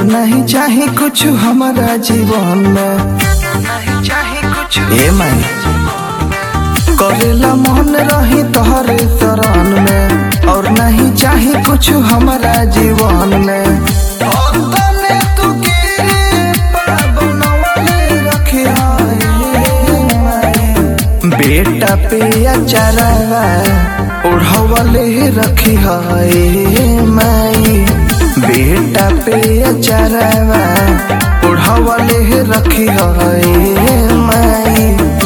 नहीं चाही कुछ हमारा जीवन में नहीं चाही कुछ ए माई करेला मन रही तोहरे शरण में और नहीं चाही कुछ हमारा जीवन में और तने तू कृपा बनवले रखी बेटा पे अचारवा ओढ़वले रखी है माई बेटा पे अचारवा ओढ़वले रखी है माई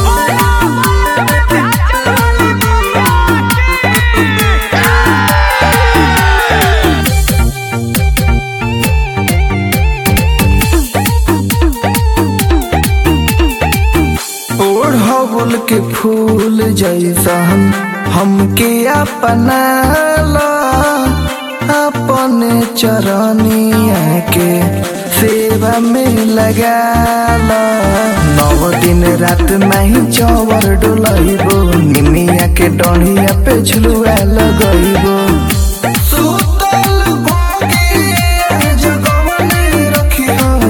ओढ़ौल के फूल जैसन हमके अपनाला अपने चरनिया के सेवा में लगाला नौ दिन रात नहीं चौवर डोलैबो निमिया के डढ़िया पे झुलुआ लगैबो सुतल भोगिया जगवले रखी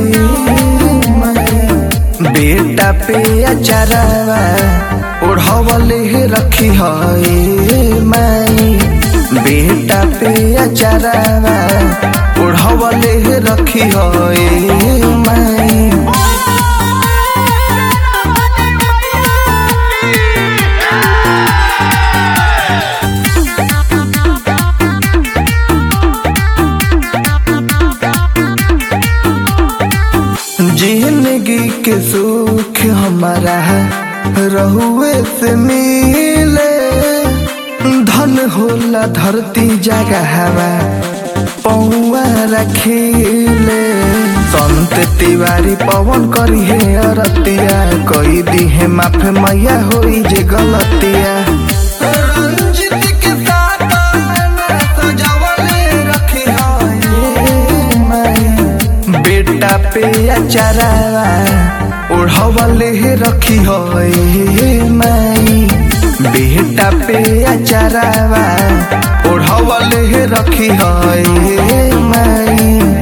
बेटा पे अचारवा ओढ़वले रखी है माई बेटा पे अचारवा ओढ़वले रखी है माई जिंदगी के सुख हमारा रहुए से मिले धन होला धरती जगह हवा पौआ रखीले संत तिवारी पवन करी है अरतिया कोई दी है माफ मैया होई जे गलतिया रंजित के साथ मैं सजावले रखी है माई बेटा पे अचारवा ओढ़वले रखी है माई बेटा पे अचारवा ओढ़वले रखी है माई